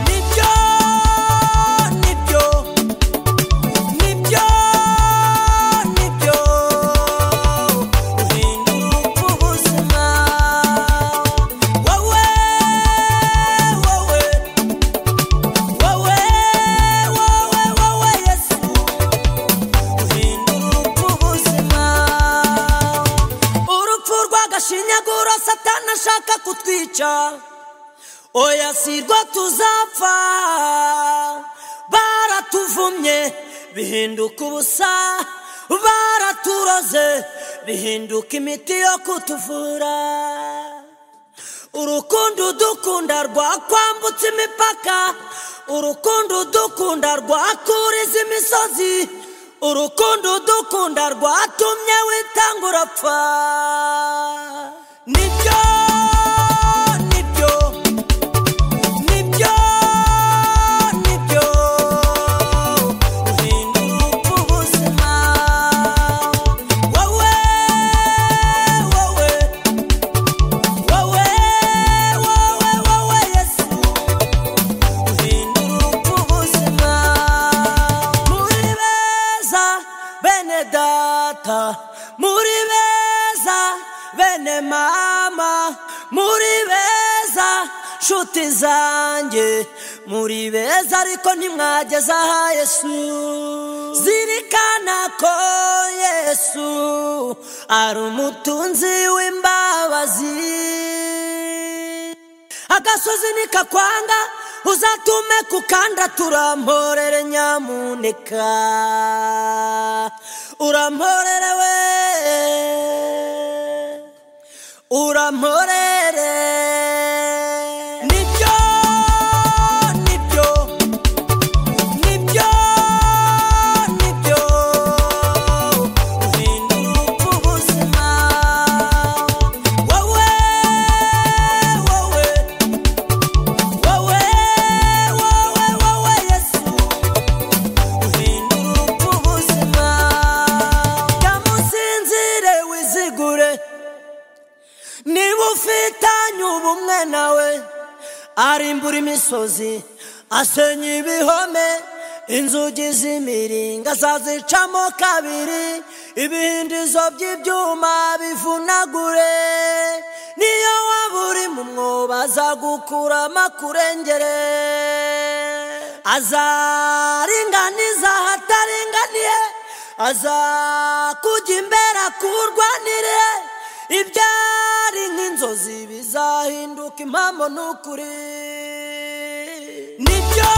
Nibyo, nibyo, nibyo, nibyo, uhindura ubuzima, wowe, wowe, wowe, wowe, wowe, Yesu, uhindura ubuzima, urupfu rw'agashinyaguro satani ashaka kutwica oya si rwo tuzapfa baratuvumye bihinduka ubusa baraturoze bihinduka imiti yo kutuvura urukundo udukunda rwakwambutse imipaka urukundo udukunda rwakuriza imisozi urukundo udukunda rwatumye witanga urapfa nibyo nibyo Nibyo, nibyo, uhindura ubuzima, wowe, wowe, wowe, wowe, wowe, Yesu, uhindura ubuzima, muri beza bene data, muri beza bene mama, muri beza nshuti zanjye, muri beza ariko ntimwageze aha Yesu, zirikana ko Yesu ari umutunzi w'imbabazi agasozi nikakwanga uzatume kukanda turamporere nyamuneka uramporere we uramporere nibyo nibyo nibyo nibyo uhindura ubuzima wowe wowe wowe wowe wowe yesu uhindura ubuzima yamusinzire wizigure niba ufitanye ubumwe nawe arimbura imisozi asenya ibihome inzugi z'imiringa azazicamo kabiri ibihindizo by'ibyuma bivunagure niyo waba uri mu mwobo azagukuramo akurengere azaringaniza ahataringaniye azakujya imbere akurwanire ibyari nk'inzozi bizahinduka impamvu ni ukuri nibyo